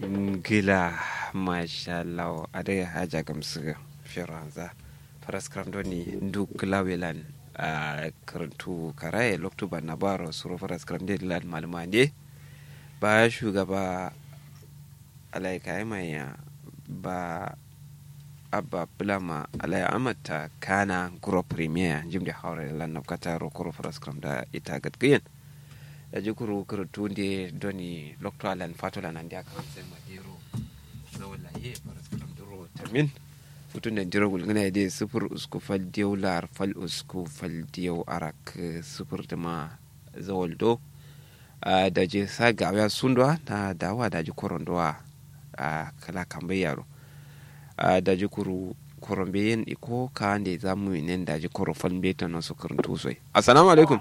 gila mashallah ade haja gamsu firanza faras kramdoni ndu klawelan a karantu karaye loktuba na baro suru faras kramde lan malumande ba shugaba alaika maya ba abba bulama alaya amata kana guro premier jimde hawre lan nabkata ro kuro faras kramda ita gatgayen da jikuru kurtu de doni lokto alan fatola nan dia kan sai madero zawala ye faras kram duro tamin futun da jira gulgana de sufur usku fal diyo lar fal usku fal diyo arak sufur da ma zawaldo da je sa gawa sundwa na dawa da ji korondwa a kala kambe yaro da ji kuru korombe yin iko ka ande zamu nen da ji koro fal beta no su kuruntu soi assalamu alaikum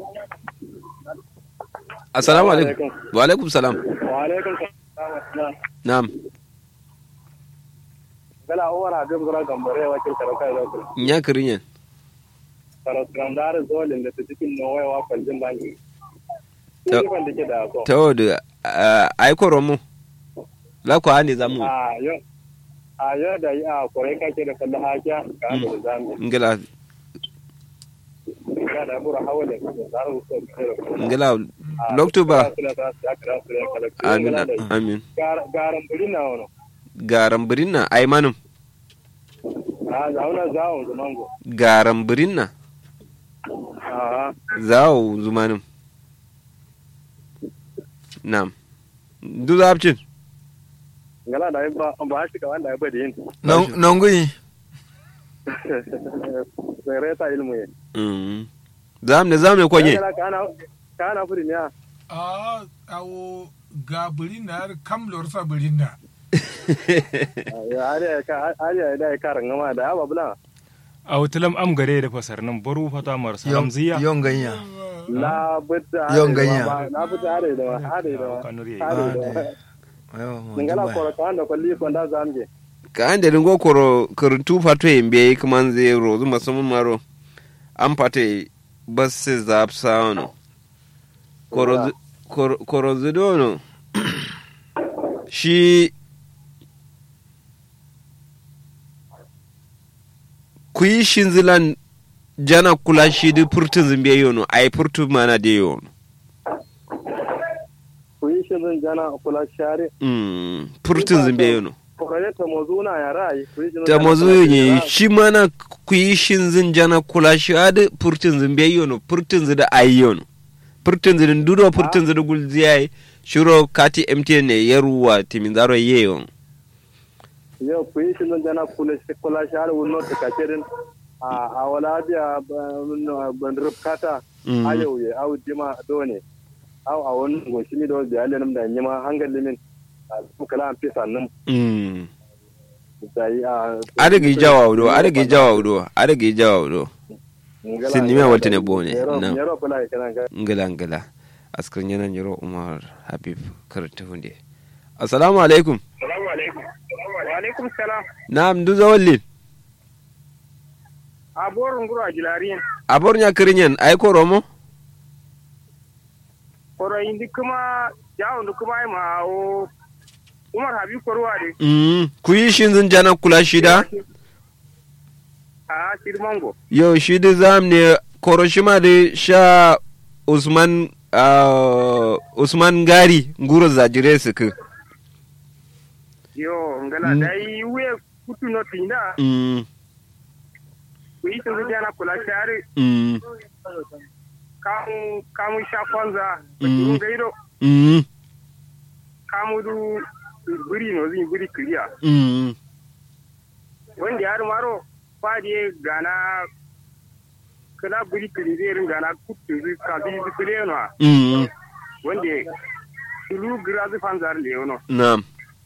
assalamu alaikum wa alaikum salam wa alaikum salam na'am gala umar habib gura gambare wakil karauka da ku nya kirinyen karauka da har zolin da ta cikin nowai wa kwaljin banki Ta- ni ban dake da so ta wadda ai koro mu la ko ane zamu a yo a yo da yi a kore kake da kallon hakiya ka da zami ngila ga da bura hawale da zaru so ngila loktuba amin amin garan buri na wono garan birinna ai manum a zauna zawon zumango garan birinna a zawo zumanum nam du zabcin gala da ba ba shi ka wanda ya bada yin nongui sai reta ilmu ye Mm. zam ne zam ne kwanye Gala kana kana furi ne a awo ga birinna kam lorsa birinna ariya ka ariya da ka rangama da aba bula a wutilam am gare da fasar nan baru fata mar salam ziya yon ganya la butta Yon ganya. la butta are da are da kanuri are da ayo mo ngala juba ko ka anda ko li ko da zamje ka an da ringo koro kuruntu fato yimbe kuma zai rozu musamman maro an fata bas se zap sauno koro koro- koro zidono shi ku yi shinzilan jana kula shi di furtun zimbe yono ai furtu mana de yono ku yi shirin jana kula share Mm, furtun zimbe yono ko kare ta mozuna ya rai ku yi shirin ta jana mazu kula yi share. shi mana ku yi shin zin jana kula shi adi furtun zin bai yono furtun zin da ayi yono furtun zin duro furtun zin gul ziyai shiro kati mtn ne yaruwa timin zaro ye yon yau ku yi shirin jana kula kula share wannan ta kacerin a a wala biya ban rubkata Mm. ayo ye au dima done au a wannan goshi mi do biya lenum da nyima hangal limin kala an fisa nan Mm. sai a adagi jawa wudo adagi jawa wudo adagi jawa wudo Sin nime walta ne bone, na. Yaro bala kana ga ngila ngila askar yana yaro umar habib karanta hunde assalamu alaikum Assalamu alaikum. Wa alaikum salam. na'am du zawallin A borin guru a jilariyan. abor nya kirinyen ai koromo Koro indi kuma yawon da kuma yi ma'awo. Umar Habib Korwa de. Mm, ku yi shin zin jana kula shida A Shirmango. yau shi da zam ne koroshima da sha usman ah, usman gari nguro zajire su ku Yo, ngala Mm. da yi wuye kutu no tinda. Mm, Ku yi sun jana kula share. mm, Kamu kamu sha kwanza. Mm. Bakirun gairo. mm, Kamu du buri no zin buri kiriya. mm, Wanda ya maro fadi gana kala buri kiri zai rin gana kutu zai kafi zai kire no. mm, wanda tulu grazi fanzar leono na'am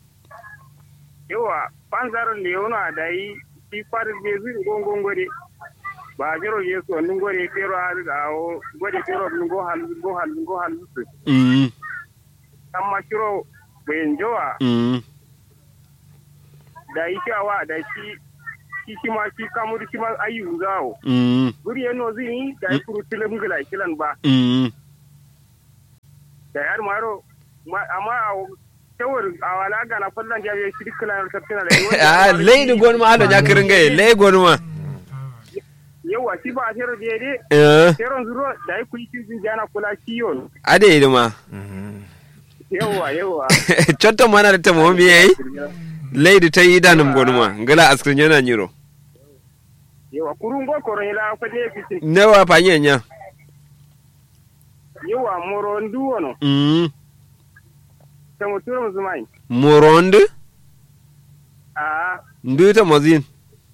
yawa fanzar leono a da yi shi kwarin da zai gongon gwade ba jiro ye so nun gwade fero a riga o gwade fero nun go hal go hal go hal su mm, amma shiro bayan jowa mm, da yi shawa da shi shi shi ma shi kamur shi ma ayu zawo mm, guri yano zai yi da yi furu tilim gila kilan ba mm, da yar maro ma- amma a shawar a wala ga na fallan ya bi shi kula da tafsira da a leydi gonuma haɗo ñakkiringaye ley gonuma yawa shi ba a shero da yade Eh, sheron zuro da yi kuyi cikin jana kula kiyon ade idima yawa yawa cotto mana da tamo mi yayi leydi tawi idanum gonuma ngala askrin yana ñiro yawa kurun go koron ila ko ne fitin newa pañe ña yawa moro ndu wono Mm. ta mutum zumai moronde a nduyta mozin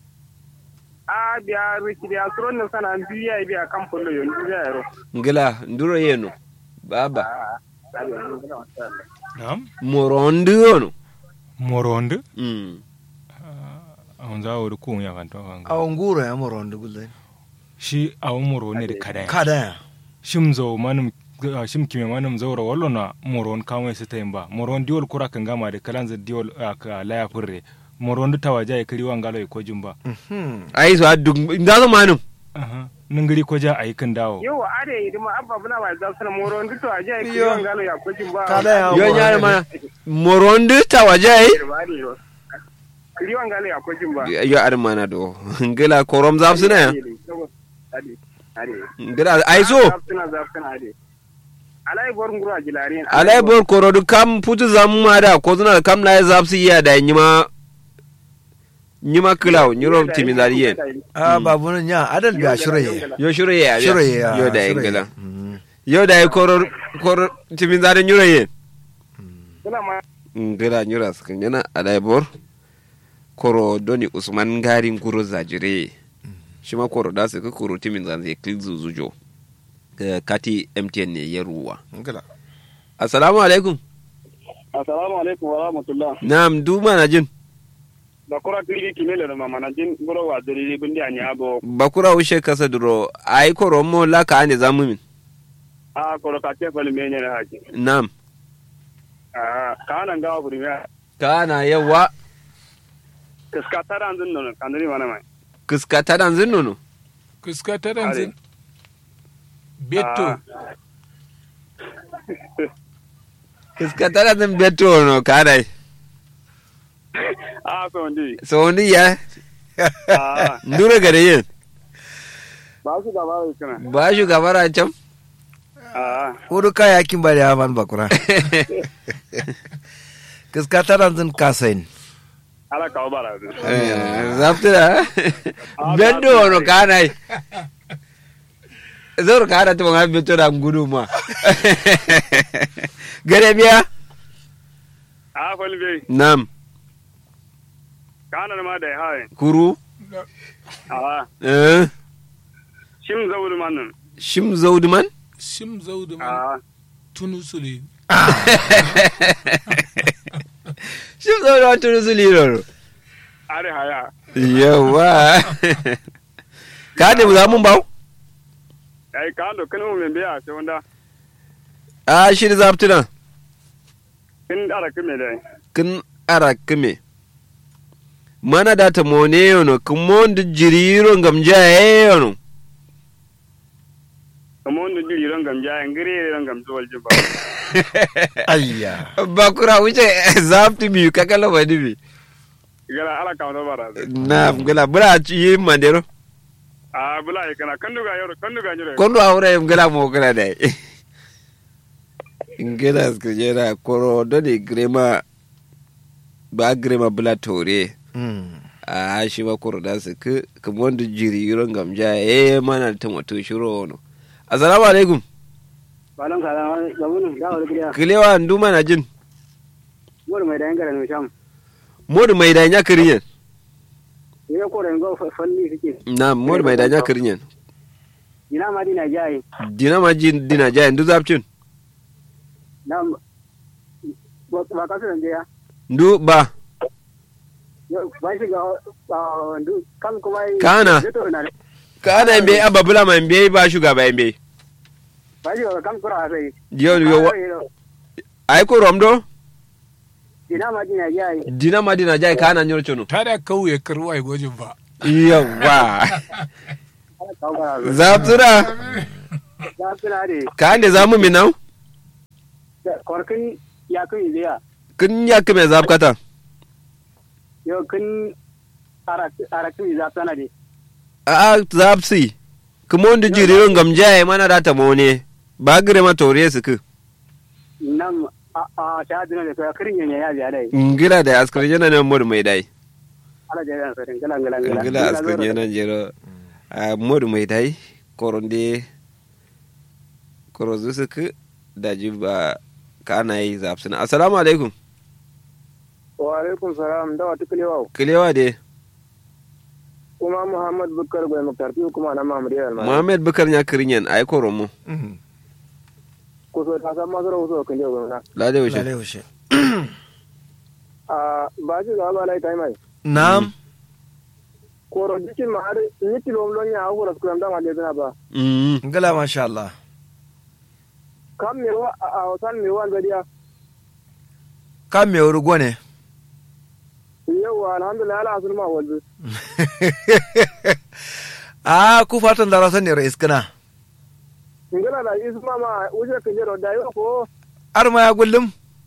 a biya riki da suron nan sana biya biya kan fullo yon biya yaro ngala nduro yeno baba a Na'am. moronde ono Moronde. Mm. Awon za a ko ya kan to kan. awon guro ya moro wanda gulde Shi awon moro ne da kada. kada ya Shim zo manum ah, shim kime manum zaura wallo na moron kawai su ta ba. Moron diol kura kan gama da kalanza diol ah, ka laya furre. Moron da tawaja ya kiri wangalo ya kojin ba. ai so addu ndazo manum Aha. Ningiri koja ayi kan dawo. yawa are yi ma abba buna ba za su na moro ndu to aje ki Yo. yon galo ya kojin ba kada ya yo moro ñaare mana moronde tawajay kiriwan galo ya kojin ba yo ar mana do ngala korom zafsina ya ade ade ngala ay so zafsina zafsina ade alai bor nguru a jilarin alay bor korodu kam putu zamma da ko zuna kam na zafsi ya da nyima nyima kilaw nyuro timidari yen a babu nan ya adal biya shiraye yo shuro ya shiraye ya yo da shiraye. ngala Mm. yo da koror koror timidari nyuro yen suna ma ngala nyura skan yana alay bor koro doni usman ngari nguro zajire shima koro da su ka koro timin zanze kil zuzujo Eh, kati mtn ne ya ruwa ngala assalamu alaikum assalamu alaikum wa rahmatullah na'am duma na jin da kura kiri kimele no mama na jin guro wa diri bindi ani abo bakura ushe kasa duro ai koro mo la ka ane zamu min a koro ka te fal menye na haji na'am a kana ngawa buri me kana yawa kaska tara andun no kandiri mana mai kiska tadan zin nono Kuska ta ranzin. Beto. kiska tadan zin beto no kana a so ndi so ndi ya a ndure gare yin ba su gaba da kana ba shi gabara can a hudu kaya kin bari ya man bakura kiska taran zin kasain ala ka bara zaftira beto no kana zor kana to ngal beto da ngudu ma gare biya a fal be nam kana ma da haye kuru a eh shim zawul manun shim zauduman Sim zaudu man a tunu sule. shim zauduman tunu su liroro are haya yawa ka ne za mun bawo ai ka do kanu men biya sai wanda a shi da zaftuna kin ara kime dai kin ara kime mana da ta mone yono kin mon da jiriro gamja yono kamar wanda jiri ran gamja yan gire ran gamsu wal jiba ayya bakura wuce zaftu biyu kakala ba dibi gara ala ka do bara na gala bura yi mandero a bula kana kanduga yoro kanduga nyure kondo aure gala mo gala dai ingela skujera koro doni grema ba grema bula tore Mm. a shi ba koro da su ku kuma wanda jiri yuron gamja eh mana ta mato shiro wono assalamu alaikum balan ka da mun da wani gida kilewa nduma na jin mur mai da yangara no sham modu mai da nya kirinyen ne ko da ngo falli fike na modu mai da nya kirinyen ina ma dina jai dina ma jin dina jaya ndu zapcin na ba ka san je ya ndu ba ba shi ga ndu kan kuma Kana. ka ana mbe abba bula ma mbe ba shugaba mbe ba shi ga kan kura sai yo yo ai ko romdo ina ma dina jai dina ma dina jaya kana nyor chono Ta da kauye karwa ai gwajin ba. yawa ala ka bara zaptura ya kula de ka ande zamu minau korkin ya kai biya kin ya kime zab kata yo kin araki za sana de a zab si kuma wanda jiri ngam jaye mana da ta mone ba gire ma tore su ku nan a a ta dina da ka kirin yanya ya biya dai ngila da askar yana nan mod mai dai ala da yan sarin gala gala gala ngila askar yana jero a mod mai dai koronde korozu su ku da ji ba ka ana yi zab suna assalamu alaikum wa alaikum salam da wata kilewa kilewa de kuma muhammad bukar bai mukarfi kuma na mamadu yar ma muhammad bukar ya kirin yan ai koromo ko so ta san masu rahoto kan yau gwamna lade wuce Lale wuce. a ba shi ga ba lai tai mai Nam. koro dikin ma har ni tilom lon ya hawo ras kuram da ma le ba Mm. Ngala masha Allah. kam me wa a wasan me wa gadiya Ka me wuri gwane. yau alhamdulillah ala asul ma wanzu Ah, ku fatan da rasan ne rais kana. ngala da isma ma uje kan jero da yau ko Ar ma ya gullum?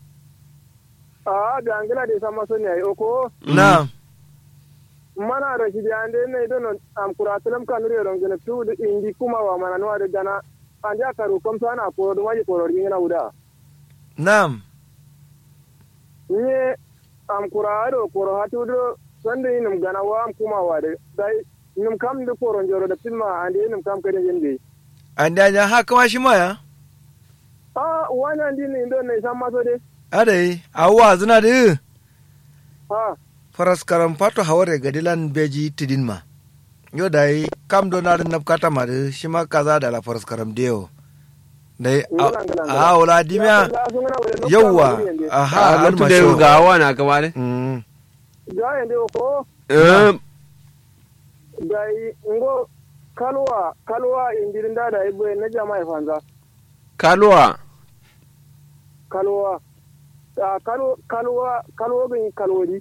a da ngala da sama sun yayi ko Nam. mana da shi da ande ne don am kuratulam kan riyo don gele tu da indi kuma wa mana no da gana anja karu kom sana ko do maji ko ri ngina uda Nam. ni am kurado ko hatu do sande nim gana wa am kuma wa da dai nim kam da ko ron joro da filma ande nim kam kade yende An da ya haka ma shi ma ya? a wannan din ne don ne san maso de Adai, awwa zina da ha faras karam fato haware gadilan beji tidin ma. Yo dai kam do na nap kata ma da shi ma kaza da la faras karam deo. Dai Ngala, ngala, ngala. a wala dimya yawwa aha a an lokacin ma da sho. ga awa na kama ne Mm. ga yende ko Eh, dai ngo kalwa kalwa indirin da da ibo na jama'a fanza kaluwa kalwa a kalo kalwa kalwa bin kalwodi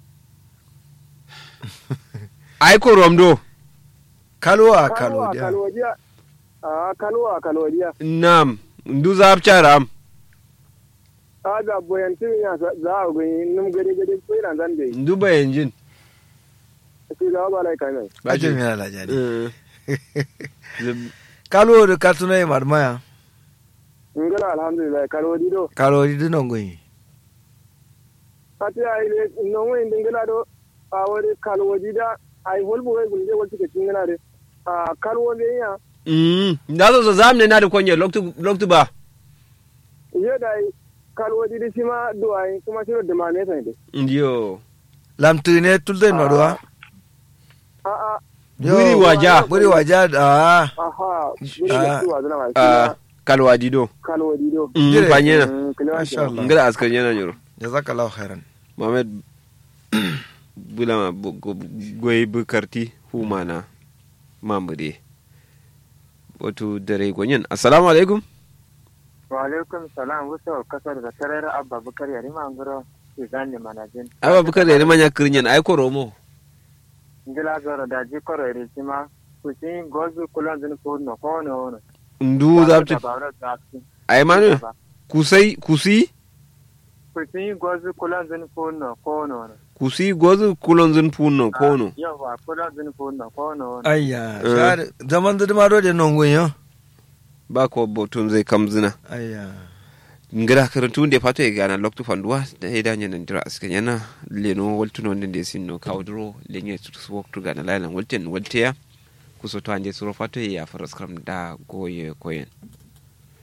ai koromdo Kalwa kalwa kalodiya. kalwodiya a kalwa kalwodiya nam ndu zab charam a da boyantin ya za a gani num gade gade ko ina zan dai ndu bayanjin shi da ba lai kai mai Ajin yana lajani. Eh. Zab- Kalwa da katuna yi marmaya. ngala alhamdulillah kalwodi do Kalodi dinon goyi. ati ai le non wai dingala do a wari kalwodi da ai holbu wai gunje wati ke tingana de a kalwodi ya Mm, da zo zo zamne na da konye loktu loktu ba ye dai kalwodi di sima do ai kuma shi da mane sai de ndiyo Lamtine tulden maduwa. a a buri waja Buri waja da. aha buri Ah. da tuwa zana mai a kalwa dido kalwodi do Mm, Jire. panyena Mm, kilewa Masha kenan. Allah. ngala askar yana nyoro Jazakallahu khairan. mohammed bulama bu- go- goyi bukarti humana mamude wato dare gonyen assalamu alaikum wa alaikum salam wasu kasar da tarar abba bukar yari mangoro ke gane manajin aba bukar da manya kirinyan ai koromo ngila zoro da ji koro iri sima kusin gozu kulon zin kurno kono wono ndu zabti ai manu kusai kusi kusin gozu kulon zin kurno kono wono kusi gozu kulon zin punno kono yawa kulon zin kurno kono wono Ayya, Eh. shar zaman da ma do de non goyo. ba ko botun zai kamzina Ayya. ngara karantu nde fato e gana loktu fanduwa da e danya nan dira aska yana leno waltuno nde sinno kawdro lenye tutus woktu gana lailan walten walteya kusoto ande suro fato e ya faras kram da goye koyen